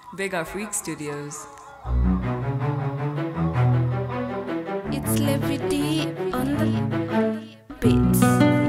Vega Freak Studios. It's Levity on the beats.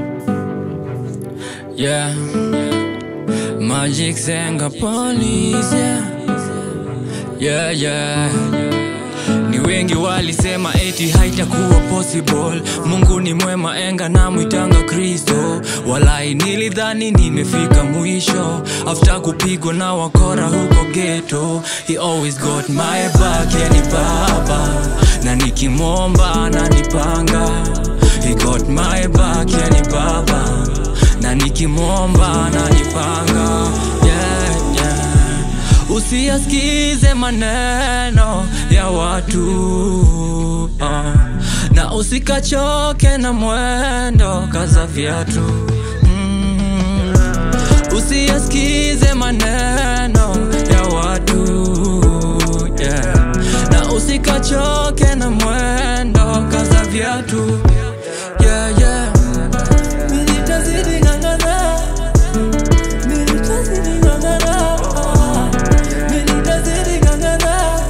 Yeah. Magic Senga Police, yeah. Yeah, yeah. Ni wengi walisema eti haitakuwa possible. Mungu ni mwema, enga na mwitanga Kristo. Walai nilidhani nimefika mwisho, after kupigwa na wakora huko ghetto. He always got my back, yeah, ni baba na nikimwomba ananipanga. He got my back, yeah, ni baba na nikimwomba ananipanga. Yeah, yeah. Usiyasikize maneno ya watu uh, na usikachoke na mwendo, kaza viatu mm. Usiyasikize maneno ya watu yeah. na usikachoke na mwendo, kaza viatu yeah, yeah. Nitazidi ng'ang'ana Nitazidi ng'ang'ana Nitazidi ng'ang'ana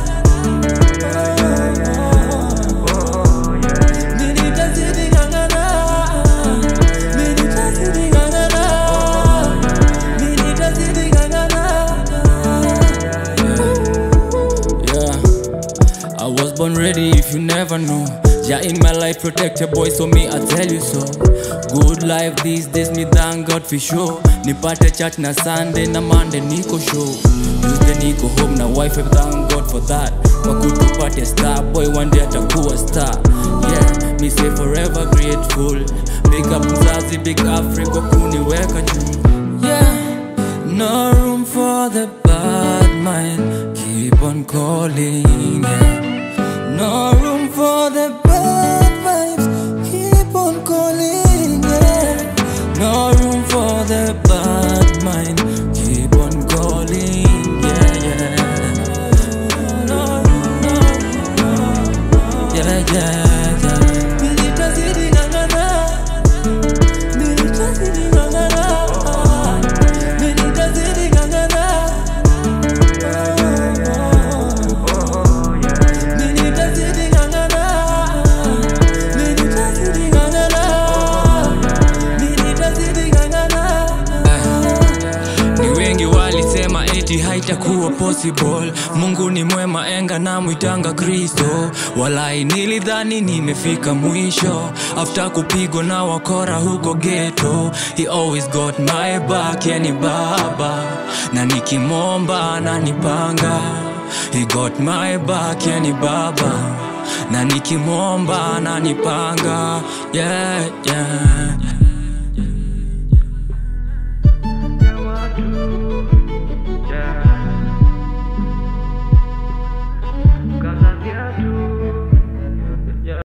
Nitazidi ng'ang'ana Nitazidi ng'ang'ana Nitazidi ng'ang'ana Yeah I was born ready if you never know. Yeah, in my life, protect your boy, so me, I tell you so. Good life these days, me thank God for sure. Nipate church na Sunday na Monday niko show. Tuesday niko home na wife, I thank God for that. Wakutupate star boy, one day atakuwa star. Yeah, me say forever grateful. Big up mzazi, big Africa, kuniweka juu. Yeah, no room for the bad mind. Keep on calling. Yeah. No room for the bad vibes. Keep on calling. Yeah. No room for the bad mind. Keep on calling. Yeah, yeah. No, no, no. Yeah, yeah, yeah. Nitazidi ng'ang'ana. Nitazidi ng'ang'ana. Nitazidi ng'ang'ana. Nitazidi ng'ang'ana. Nitazidi ng'ang'ana. Nitazidi ng'ang'ana. Ni wengi walisema eti haitakuwa possible. Mungu ni mwema, enga na mwitanga Kristo. Walai nilidhani nimefika mwisho, after kupigwa na wakora huko ghetto. He always got my back, yani baba, na nikimwomba ananipanga. He got my back, yani baba, na nikimwomba ananipanga. Yeah, yeah.